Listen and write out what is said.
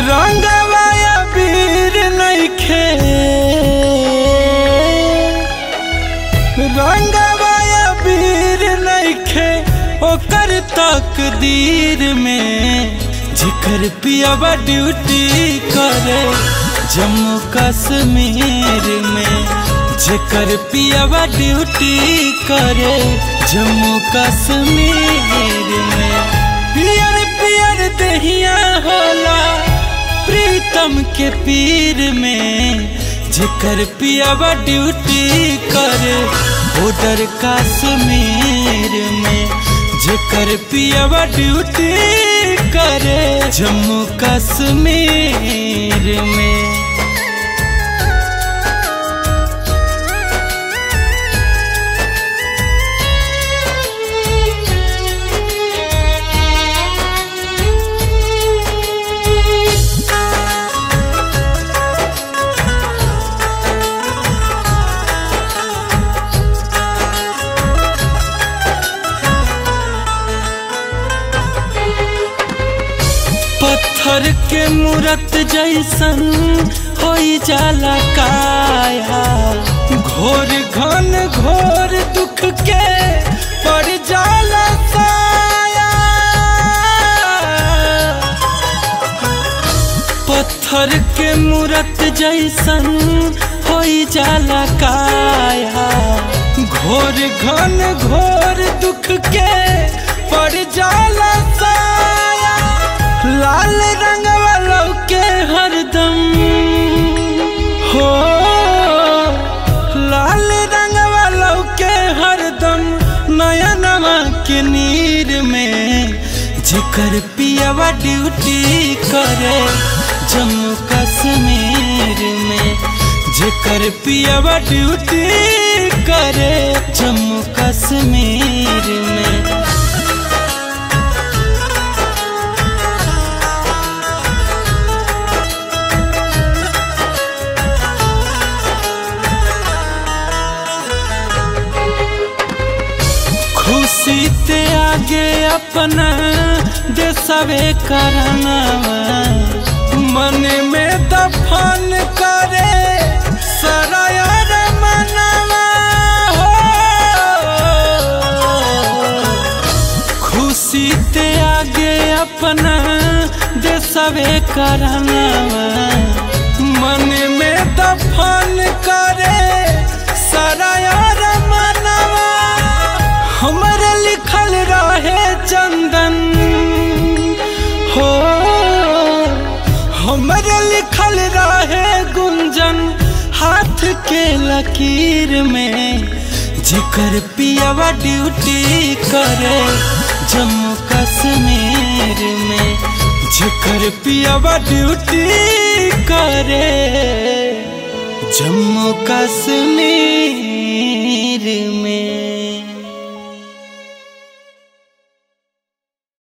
रंगवाया वीर नइखे रंगवाया वीर नइखे ओकर तकदीर में जिकर पियावा ड्यूटी करे जम्मू कश्मीर में जेकर पियावा ड्यूटी करे जम्मू कश्मीर में पियर पियर दहिया होला प्रीतम के पीर में जेकर पियावा ड्यूटी करे बॉर्डर कश्मीर में जेकर पियावा ड्यूटी करे जम्मू कश्मीर में पत्थर के मूरत जैसन हो जाला काया घोर घन घोर दुख के पड़ जाला साया पत्थर के मूरत जैसन हो जाला काया घोर घन घोर दुख के पड़ जाला साया लाल रंग वालों के हरदम हो लाल रंग वालों के हरदम नया नवा के नीर में जिकर पियावा ड्यूटी करे जम्मू कश्मीर में जेकर पियावा ड्यूटी करे जम्मू कश्मीर में खुशी ते आगे अपना देसवे करना मन में दफन करे सरायर मनवा हो खुशी ते आगे अपना देसवे करना मन में दफन करे सरायर मनवा हमर लिखल रहे चंदन हो हमर लिखल रहे गुंजन हाथ के लकीर में जिकर पियावा ड्यूटी करे जम्मू कश्मीर में जिकर पियावा ड्यूटी करे जम्मू कश्मीर में